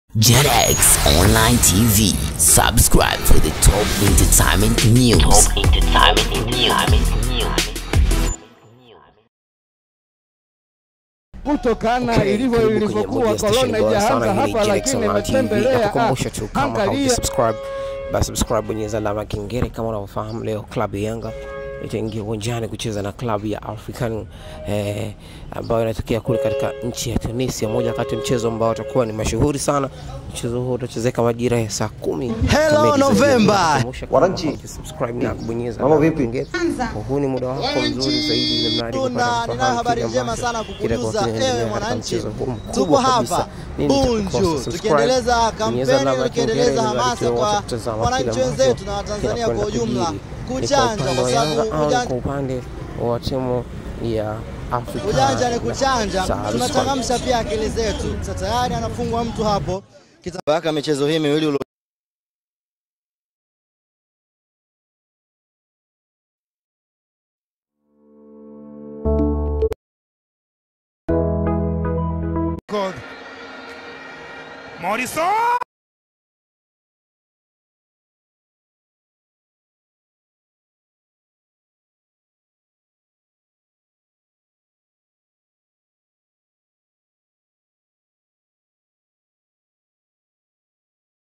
JetX Online TV. Subscribe for the top entertainment news. Top entertainment news. kutokana Okay, ilivyo karibu kwenye ilivyokuwa moja station korona bora ijaanza sana hii hapa, Genex lakini Online TV. imetembelea Nakukumbusha tu kama angalia haujasubscribe basi subscribe, bonyeza alama ya kengele. Kama unavyofahamu, leo klabu ya Yanga itaingia uwanjani kucheza na klabu ya African eh, ambayo inatokea kule katika nchi ya Tunisia, moja kati ya mchezo ambao utakuwa ni mashuhuri sana. Mchezo huo utachezeka majira ya saa kumi Hello, kamili za November. jioni. Nakukumbusha kama Wananchi. haujasubscribe na kubonyeza Mambo alama ya vipi? kengele. Huu ni muda wako mzuri zaidi ili mradi Tuna- kupata ninayo kufahamu habari kile njema ambacho sana kukujuza, kitakuwa kinaendelea ewe katika mwananchi. mchezo huu mkubwa Tupo kabisa. hapa Nini Bunju itakukosa? Subscribe, tukiendeleza bonyeza kampeni alama ya tukiendeleza kengele ili hamasa watu kwa watazama wananchi kile wenzetu ambacho na Watanzania kinakwenda kwa ujumla kujiri. Ni kwa kuchanja, upande kwa wa sababu Yanga au ujanja- kwa upande wa timu ya Afrika ujanja ni na kuchanja, Sahara tunachangamsha pia akili zetu. Sasa tayari anafungwa mtu hapo mpaka michezo hii miwili ulo Morrison